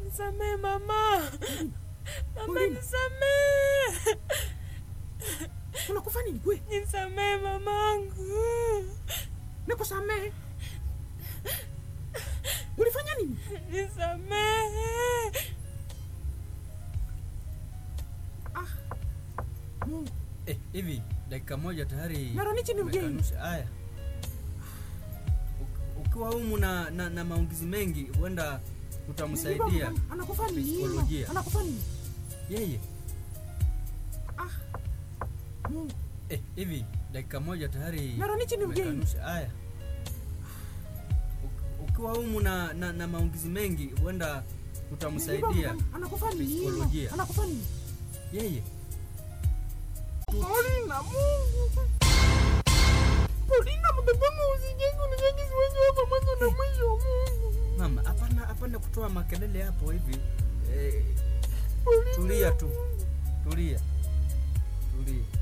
Nisamee mama, mama Paulina. nisamee, Unakufa nini kwe? nisamee mamangu. Nikusamehe. Ulifanya nini? Nisamee. Mungu. Eh, hivi dakika moja tayari Mara nichi ni mgeni. umekanusha. Haya, Uk- ukiwa humu na, na, na maungizi mengi huenda utamsaidia Ana- Anakufa nini? Psikolojia. Anakufa nini? yeye. Mungu. Eh, hivi dakika moja tayari Mara nichi ni mgeni. umekanusha. Haya, Uk- ukiwa humu na, na, na maungizi mengi huenda utamsaidia Anakufa nini? Psikolojia. Anakufa nini? yeye. Paulina, Mungu. Paulina, mtoto wangu usijenge uninyagi siwezi hapa mwanzo na mwisho Mungu. Mama, hapana hapana kutoa makelele hapo hivi. Eh, Paulina. tulia tu, tulia, tulia.